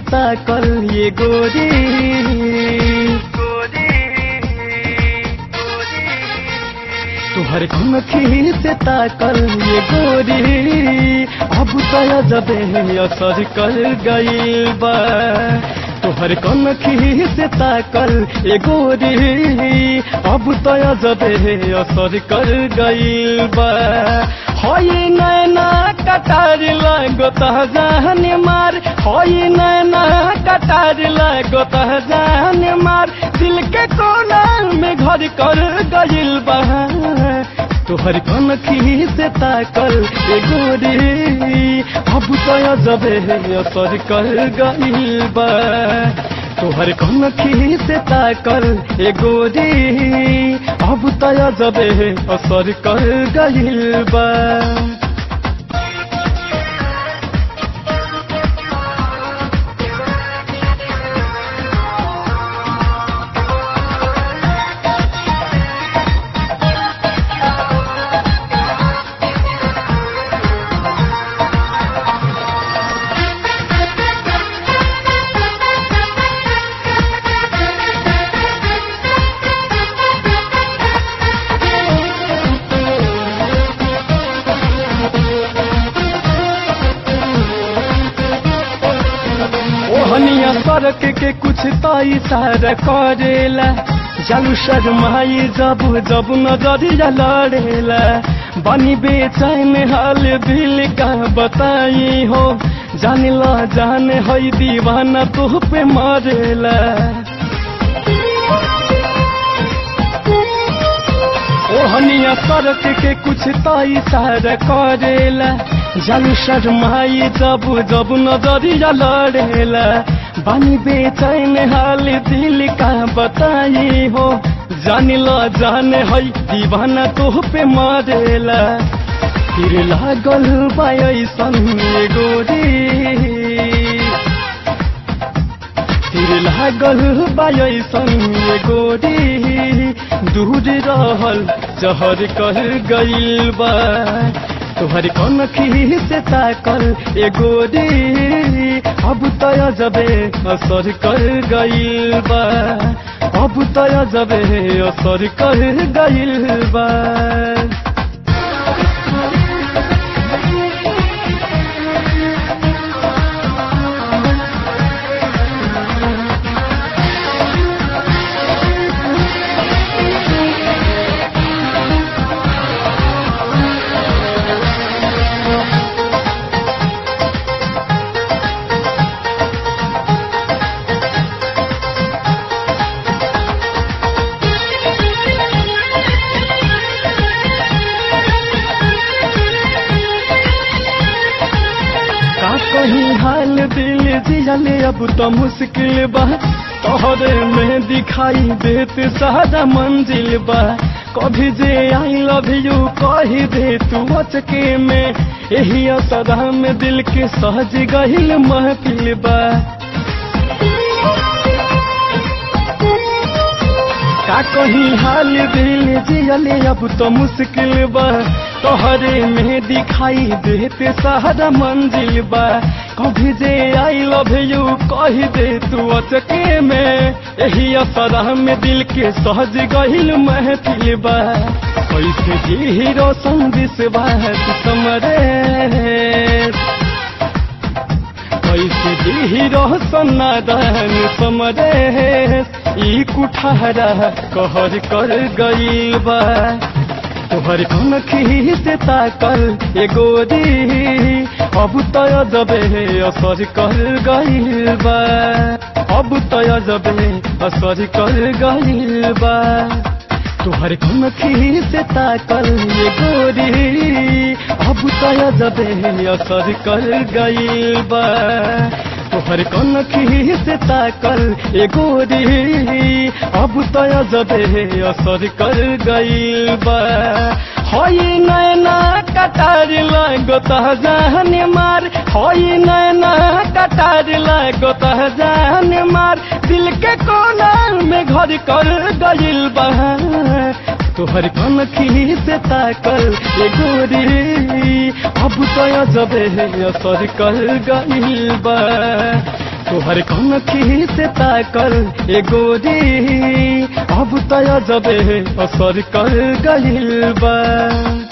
ताकल ये गोरी तुहर कनखी से ताकल ये गोरी अब तय जबे असर कर गईल बा तुहर कनखी से ताकल ये गोरी अब तय जबे असर कर गईल बा हई नैना कटार लागो जान मार हई नैना कटार लागो जान मार दिल के कोना में घर कर गईल बा तोहर कनखी से ताकल ए गोरी अब तो जबे असर कर गईल बा तोहर कनखी से ताकल ए गोरी अब तो जबे असर कर गईल बा ओहनिया सड़क के कुछ तो इशारा करेला जालू शर्माई जब जब नजरिया लड़ेला बनी बेचैन हाल दिल का बताई हो जाने ला जाने हई दीवाना तुह पे मरेला ओहनिया सड़क के कुछ तो इशारा करेला जालू शर्माई जब जब नजरिया लड़ेला बानी बेचैन हाल दिल का बताई हो जान ला जाने हई दीवाना तोह पे मरेला फिर लागल बायसन गोरी फिर लागल बायसन गोरी दूर रहल जहर कर गईल बा तोहर कनखी से ताकल ए गोरी अब तय जबे असर कर गईल बा अब तय जबे असर कर गईल बा का कहीं हाल दिल जियले अब तो मुश्किल बा तोहरे में दिखाई देत सारा मंजिल बा कभी जे आई लव यू कही दे तू अचके में यही असरा में दिल के सहज गहिल महफिल बा का कहीं हाल दिल जियले अब तो मुश्किल बा तोहरे में दिखाई देते सहारा मंजिल बा कभी जे आई लव यू कही दे तू अचके में यही असरा में दिल के सहज गहिल महफिल बा कैसे जी हीरो संदिस बात समरे कैसे जी रोशन दान समरे ई कुठारा कहर कर गईल बा तोहर कनखी से ताकल ए गोरी अब तय जबे असर कर गईल बा अब तय जबे असर कर गईल बा तोहर कनखी से ताकल ये गोरी अब तय जबे असर कर गईल बा तोहर कनखी से ताकल ए गोरी अब तय जबे असर कर गईल बा हई नैना कटार लागो जान मार हई नैना कटार लागो जान मार दिल के कोना में घर कर गईल बा तोहर कनखी से ताकल ए गोरी अब तो जबे असर कर गईल बा तोहर कौन से ताकल ए गोरी अब तय जबे असर कर गइल बा